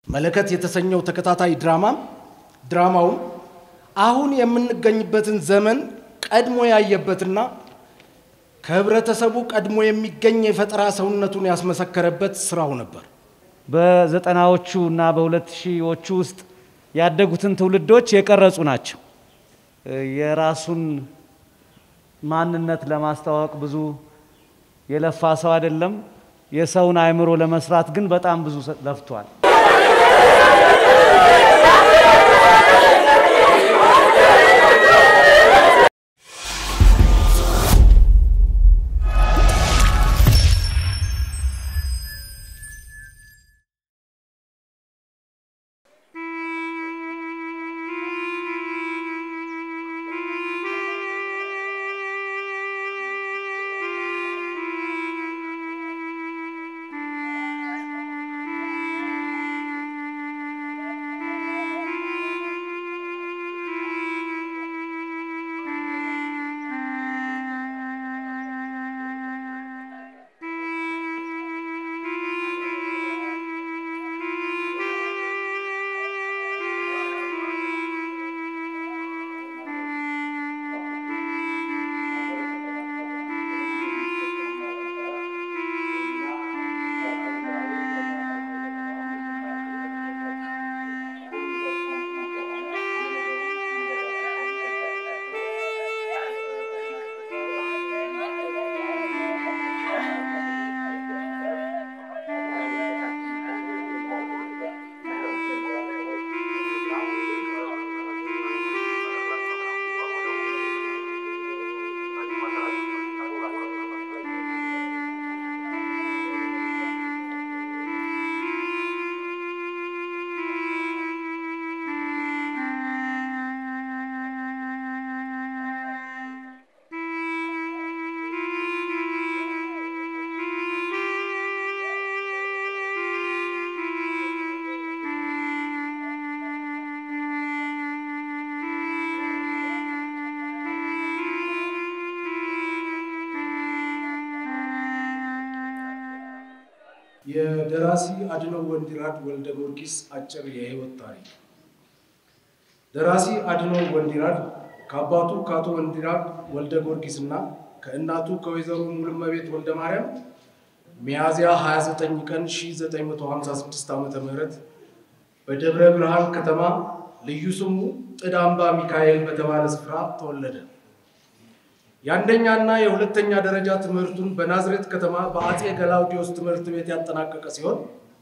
መለከት የተሰኘው ተከታታይ ድራማም ድራማውም አሁን የምንገኝበትን ዘመን ቀድሞ ያየበትና ከህብረተሰቡ ቀድሞ የሚገኝ የፈጠራ ሰውነቱን ያስመሰከረበት ስራው ነበር። በዘጠናዎቹ እና በሁለት ሺዎቹ ውስጥ ያደጉትን ትውልዶች የቀረጹ ናቸው። የራሱን ማንነት ለማስተዋወቅ ብዙ የለፋ ሰው አይደለም። የሰውን አእምሮ ለመስራት ግን በጣም ብዙ ለፍቷል። የደራሲ አድነው ወንዲራድ ወልደ ጊዮርጊስ አጭር የህይወት ታሪክ። ደራሲ አድነው ወንዲራድ ከአባቱ ከአቶ ወንዲራድ ወልደ ጊዮርጊስ እና ከእናቱ ከወይዘሮ ሙሉመቤት ወልደ ማርያም ሚያዝያ 29 ቀን 1956 ዓ ም በደብረ ብርሃን ከተማ ልዩ ስሙ ጥዳምባ ሚካኤል በተባለ ስፍራ ተወለደ። የአንደኛና የሁለተኛ ደረጃ ትምህርቱን በናዝሬት ከተማ በአጼ ገላውዲዮስ ትምህርት ቤት ያጠናቀቀ ሲሆን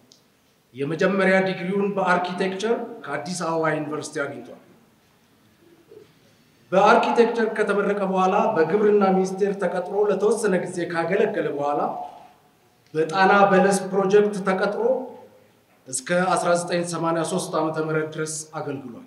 የመጀመሪያ ዲግሪውን በአርኪቴክቸር ከአዲስ አበባ ዩኒቨርሲቲ አግኝቷል። በአርኪቴክቸር ከተመረቀ በኋላ በግብርና ሚኒስቴር ተቀጥሮ ለተወሰነ ጊዜ ካገለገለ በኋላ በጣና በለስ ፕሮጀክት ተቀጥሮ እስከ 1983 ዓ ም ድረስ አገልግሏል።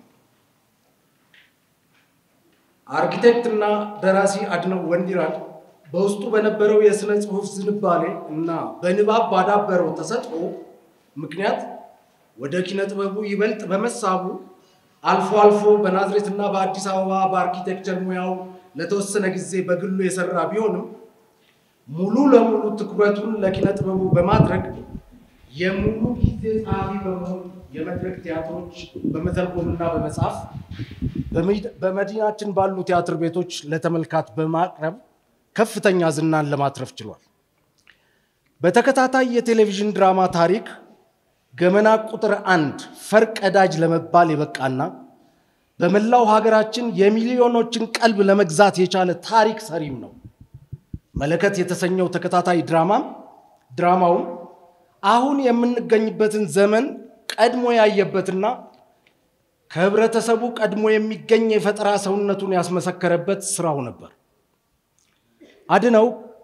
አርኪቴክትና ደራሲ አድነው ወንዲራድ በውስጡ በነበረው የሥነ ጽሑፍ ዝንባሌ እና በንባብ ባዳበረው ተሰጥኦ ምክንያት ወደ ኪነ ጥበቡ ይበልጥ በመሳቡ አልፎ አልፎ በናዝሬትና በአዲስ አበባ በአርኪቴክቸር ሙያው ለተወሰነ ጊዜ በግሉ የሰራ ቢሆንም ሙሉ ለሙሉ ትኩረቱን ለኪነ ጥበቡ በማድረግ የሙሉ ጊዜ ጸሐፊ በመሆን የመድረክ ቲያትሮች በመተርጎምና በመጻፍ በመዲናችን ባሉ ቲያትር ቤቶች ለተመልካች በማቅረብ ከፍተኛ ዝናን ለማትረፍ ችሏል። በተከታታይ የቴሌቪዥን ድራማ ታሪክ ገመና ቁጥር አንድ ፈርቀዳጅ ለመባል የበቃና በመላው ሀገራችን የሚሊዮኖችን ቀልብ ለመግዛት የቻለ ታሪክ ሰሪም ነው። መለከት የተሰኘው ተከታታይ ድራማም ድራማውም አሁን የምንገኝበትን ዘመን ቀድሞ ያየበትና ከህብረተሰቡ ቀድሞ የሚገኝ የፈጠራ ሰውነቱን ያስመሰከረበት ስራው ነበር። አድነው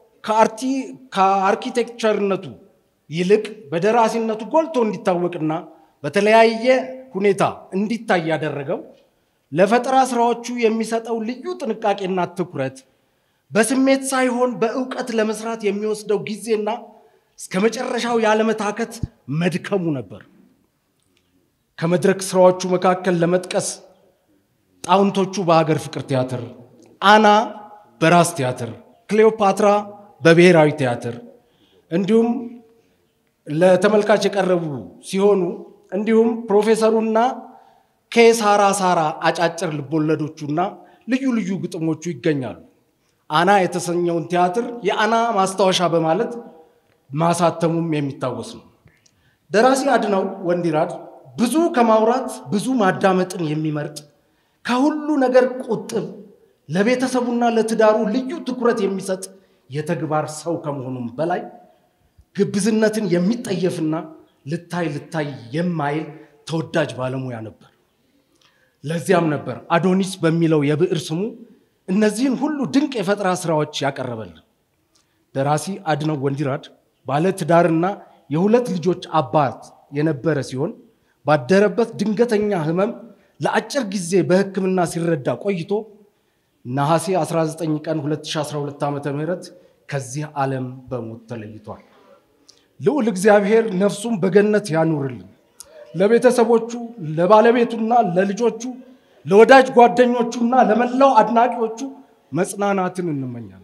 ከአርኪቴክቸርነቱ ይልቅ በደራሲነቱ ጎልቶ እንዲታወቅና በተለያየ ሁኔታ እንዲታይ ያደረገው ለፈጠራ ስራዎቹ የሚሰጠው ልዩ ጥንቃቄና ትኩረት በስሜት ሳይሆን በእውቀት ለመስራት የሚወስደው ጊዜና እስከ መጨረሻው ያለመታከት መድከሙ ነበር። ከመድረክ ስራዎቹ መካከል ለመጥቀስ ጣውንቶቹ በሀገር ፍቅር ቲያትር፣ አና በራስ ቲያትር፣ ክሌዎፓትራ በብሔራዊ ቲያትር እንዲሁም ለተመልካች የቀረቡ ሲሆኑ እንዲሁም ፕሮፌሰሩና ከሳራ ሳራ አጫጭር ልቦለዶቹና ልዩ ልዩ ግጥሞቹ ይገኛሉ። አና የተሰኘውን ቲያትር የአና ማስታወሻ በማለት ማሳተሙም የሚታወስ ነው። ደራሲ አድነው ወንዲራድ ብዙ ከማውራት ብዙ ማዳመጥን የሚመርጥ ከሁሉ ነገር ቁጥብ፣ ለቤተሰቡና ለትዳሩ ልዩ ትኩረት የሚሰጥ የተግባር ሰው ከመሆኑም በላይ ግብዝነትን የሚጠየፍና ልታይ ልታይ የማይል ተወዳጅ ባለሙያ ነበር። ለዚያም ነበር አዶኒስ በሚለው የብዕር ስሙ እነዚህን ሁሉ ድንቅ የፈጠራ ስራዎች ያቀረበልን። ደራሲ አድነው ወንዲራድ ባለ ትዳርና የሁለት ልጆች አባት የነበረ ሲሆን ባደረበት ድንገተኛ ህመም ለአጭር ጊዜ በሕክምና ሲረዳ ቆይቶ ነሐሴ 19 ቀን 2012 ዓ ም ከዚህ ዓለም በሞት ተለይቷል። ልዑል እግዚአብሔር ነፍሱን በገነት ያኑርልን። ለቤተሰቦቹ፣ ለባለቤቱና ለልጆቹ፣ ለወዳጅ ጓደኞቹና ለመላው አድናቂዎቹ መጽናናትን እንመኛለን።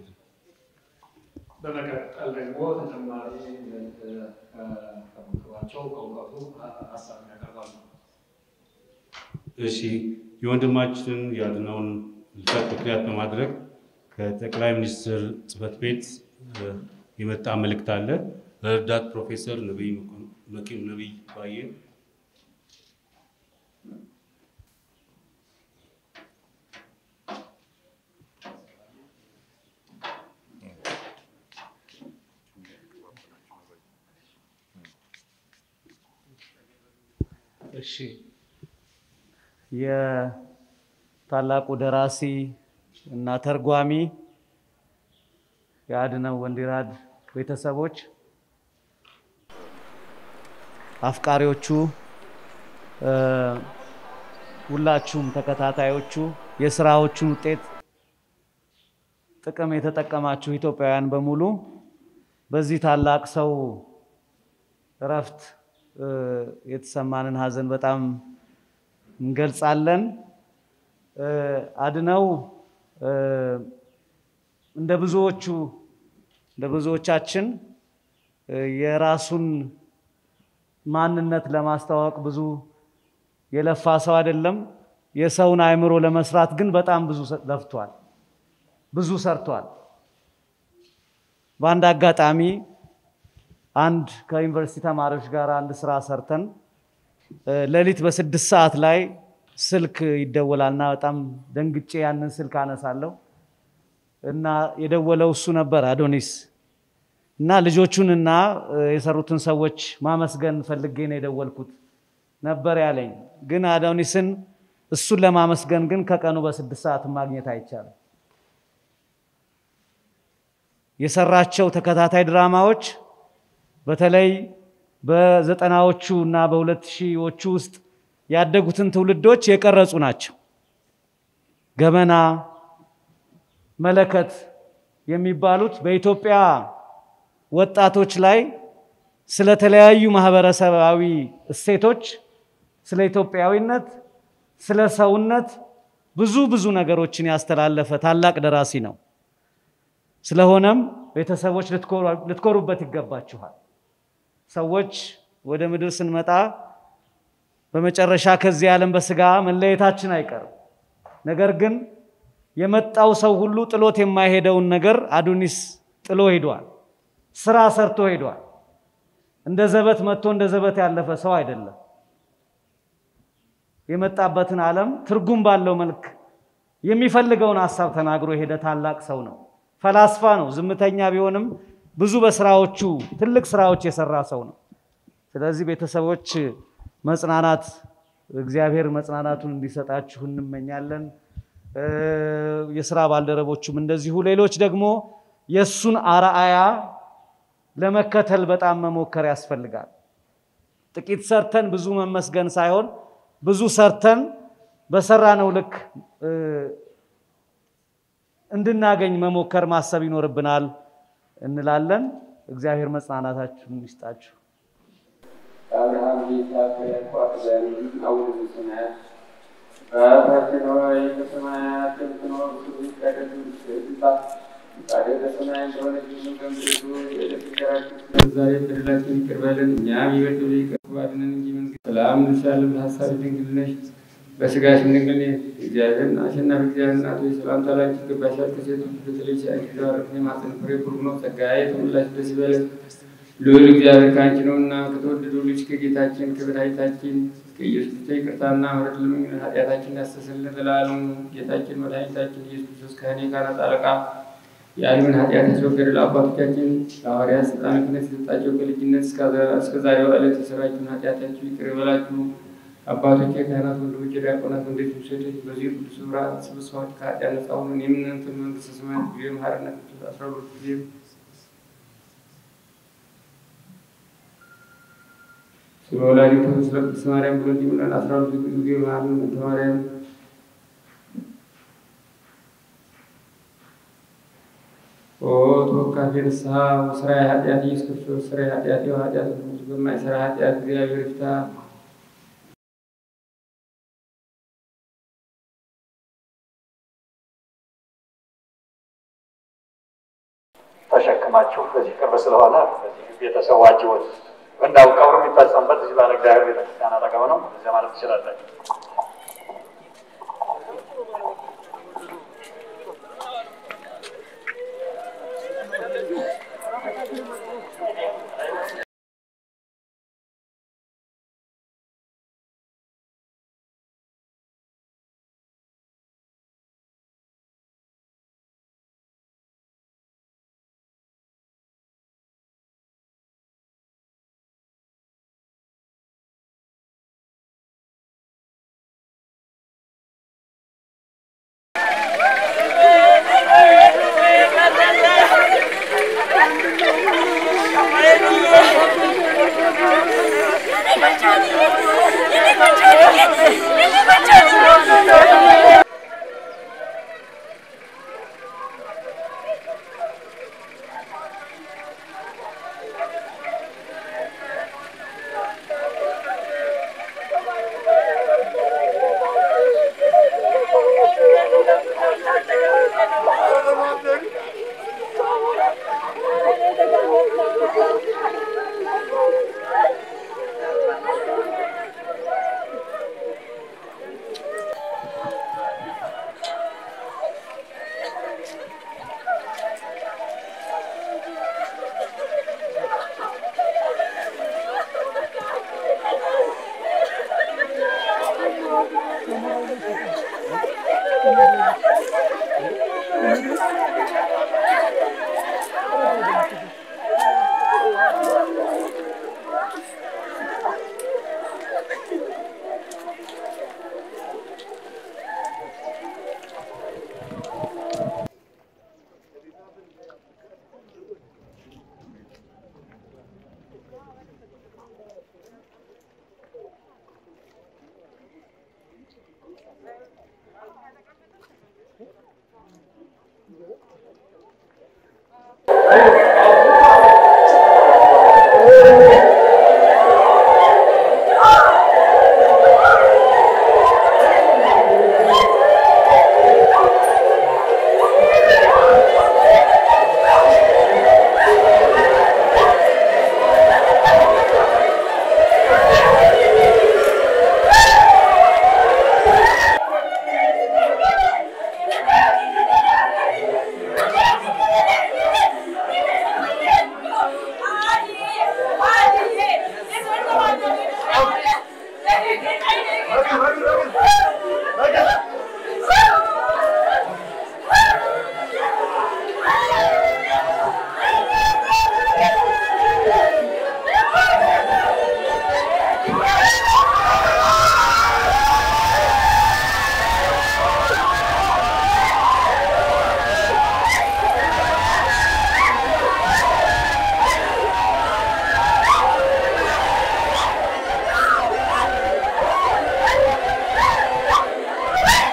በመቀጠል ደግሞ ተጨማሪ ከምክሯቸው ከእውቀቱ ሀሳብ ያቀርባሉ። እሺ የወንድማችን ያድነውን ልፈት ምክንያት በማድረግ ከጠቅላይ ሚኒስትር ጽሕፈት ቤት የመጣ መልእክት አለ። ረዳት ፕሮፌሰር ነቢይ መኪም ነቢይ ባየ እሺ የታላቁ ደራሲ እና ተርጓሚ የአድነው ወንዲራድ ቤተሰቦች፣ አፍቃሪዎቹ፣ ሁላችሁም ተከታታዮቹ የስራዎቹን ውጤት ጥቅም የተጠቀማችሁ ኢትዮጵያውያን በሙሉ በዚህ ታላቅ ሰው እረፍት የተሰማንን ሐዘን በጣም እንገልጻለን። አድነው እንደ ብዙዎቹ እንደ ብዙዎቻችን የራሱን ማንነት ለማስተዋወቅ ብዙ የለፋ ሰው አይደለም። የሰውን አእምሮ ለመስራት ግን በጣም ብዙ ለፍቷል፣ ብዙ ሰርቷል። በአንድ አጋጣሚ አንድ ከዩኒቨርሲቲ ተማሪዎች ጋር አንድ ስራ ሰርተን ሌሊት በስድስት ሰዓት ላይ ስልክ ይደወላልና በጣም ደንግጬ ያንን ስልክ አነሳለሁ እና የደወለው እሱ ነበር አዶኒስ እና ልጆቹንና የሰሩትን ሰዎች ማመስገን ፈልጌ ነው የደወልኩት ነበር ያለኝ። ግን አዶኒስን እሱን ለማመስገን ግን ከቀኑ በስድስት ሰዓት ማግኘት አይቻልም። የሰራቸው ተከታታይ ድራማዎች በተለይ በዘጠናዎቹ እና በሁለት ሺዎቹ ውስጥ ያደጉትን ትውልዶች የቀረጹ ናቸው። ገመና፣ መለከት የሚባሉት በኢትዮጵያ ወጣቶች ላይ ስለተለያዩ ማህበረሰባዊ እሴቶች፣ ስለ ኢትዮጵያዊነት፣ ስለ ሰውነት ብዙ ብዙ ነገሮችን ያስተላለፈ ታላቅ ደራሲ ነው። ስለሆነም ቤተሰቦች ልትኮሩበት ይገባችኋል። ሰዎች ወደ ምድር ስንመጣ በመጨረሻ ከዚህ ዓለም በስጋ መለየታችን አይቀርም። ነገር ግን የመጣው ሰው ሁሉ ጥሎት የማይሄደውን ነገር አዶኒስ ጥሎ ሄዷል። ስራ ሰርቶ ሄዷል። እንደ ዘበት መጥቶ እንደ ዘበት ያለፈ ሰው አይደለም። የመጣበትን ዓለም ትርጉም ባለው መልክ የሚፈልገውን ሀሳብ ተናግሮ የሄደ ታላቅ ሰው ነው። ፈላስፋ ነው። ዝምተኛ ቢሆንም ብዙ በስራዎቹ ትልቅ ስራዎች የሰራ ሰው ነው። ስለዚህ ቤተሰቦች መጽናናት እግዚአብሔር መጽናናቱን እንዲሰጣችሁ እንመኛለን። የስራ ባልደረቦቹም እንደዚሁ፣ ሌሎች ደግሞ የእሱን አርአያ ለመከተል በጣም መሞከር ያስፈልጋል። ጥቂት ሰርተን ብዙ መመስገን ሳይሆን ብዙ ሰርተን በሰራነው ልክ እንድናገኝ መሞከር ማሰብ ይኖርብናል እንላለን። እግዚአብሔር መጽናናታችሁን ይስጣችሁ። አብርሃም ጌታ ያቋት ዘንድ አቡነ ዘበሰማያት በአባታችን ሆይ በሰማያት የምትኖር ስምህ ይቀደስ ስምህ ይምጣ ፈቃድህ በሰማይ እንደሆነች እንዲሁም በምድር ትሁን። የዕለት እንጀራችንን ዛሬ በደላችንን ይቅር በለን እኛም የበደሉንን ይቅር በለን እንጂ መንግሥት ሰላም እንልሻለን። በሐሳብሽ ድንግል ነሽ፣ በሥጋሽም ድንግል ነሽ። እግዚአብሔርን አሸናፊ እግዚአብሔር እናት ሆይ ሰላምታ ላንቺ ይገባሻል። ከሴቶች በተለይሽ አንቺ የተባረክሽ የማኅፀንሽ ፍሬ ቡሩክ ነው። ጸጋዬ የተሞላሽ ደስ ይበልሽ ልዑል እግዚአብሔር ከአንቺ ነውና ከተወደደው ልጅ ከጌታችን ከመድኃኒታችን ከኢየሱስ ክርስቶስ ይቅርታና ምሕረት ለምኝልን ኃጢአታችንን ያስተሰርይልን ለዘላለሙ። ጌታችን መድኃኒታችን ኢየሱስ ክርስቶስ ከእኔ ጋር አለቃ የዓለምን ኃጢአት ያስወገደ ለአባቶቻችን ለሐዋርያት ሥልጣነ ክህነት የሰጣቸው ከልጅነት እስከ ዛሬው ዕለት የሠራችሁን ኃጢአታችሁ ይቅር ይበላችሁ። አባቶቼ ካህናት፣ ወንድሞቼ ዲያቆናት፣ ወንዶች ሴቶች በዚህ ቅዱስ ስፍራ ተሰብስባችሁ ከኃጢአት ነጻ ሁኑን የምንንትን መንግሥተ ሰማያት ጊዜ መሐረነት አስራ ሁለት ጊዜ ስለ ወላዲቱ ስለ ቅድስት ማርያም ብሎ እንዲህ ብለን አስራ ሁለት ጊዜ መሐረነ እንተ ማርያም ኦ ተወካፌ ንስሐ ወሥራዬ ኃጢአት ኢየሱስ ክርስቶስ ሥራዬ ኃጢአት የው ኃጢአት ሁሉ በማይሠራ ኃጢአት እግዚአብሔር ይፍታ። ተሸክማችሁ በዚህ ቅርብ ስለሆነ በዚህ ቤተሰባችሁን እንዳው ቀብሩ የሚፈጸምበት እዚህ ባለ እግዚአብሔር ቤተክርስቲያን አጠገብ ነው። እዚያ ማለት ትችላላችሁ። Hey!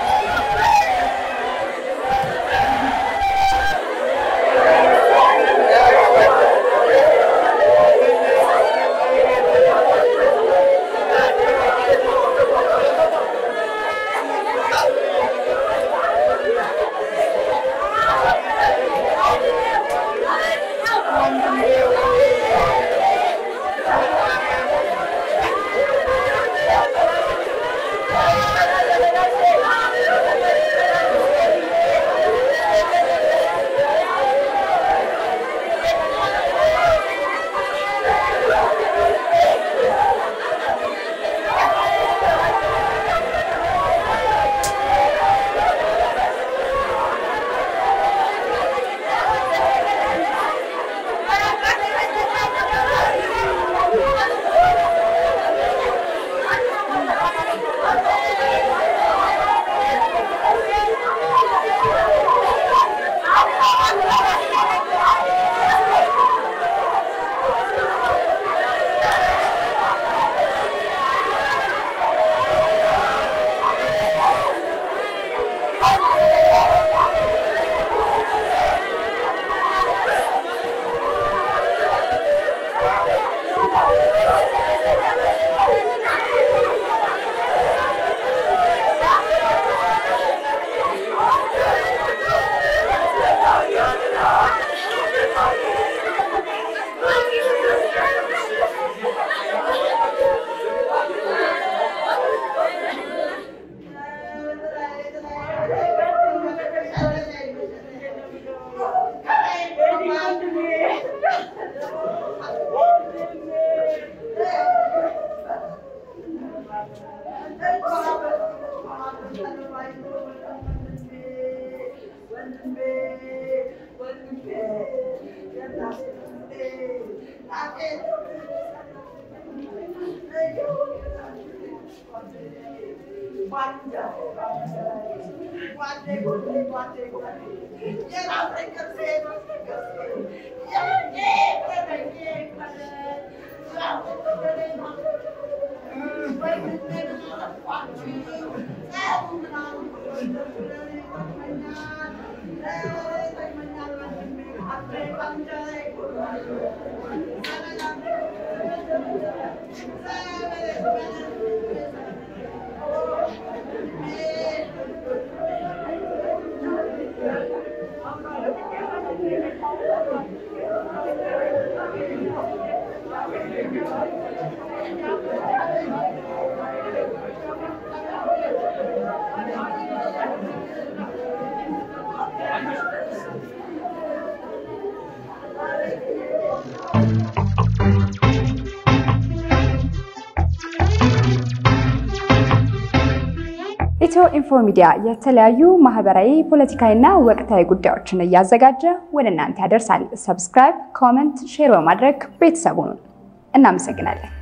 ኢትዮ ኢንፎ ሚዲያ የተለያዩ ማህበራዊ፣ ፖለቲካዊና ወቅታዊ ጉዳዮችን እያዘጋጀ ወደ እናንተ ያደርሳል። ሰብስክራይብ፣ ኮመንት፣ ሼር በማድረግ ቤተሰቡን እናመሰግናለን።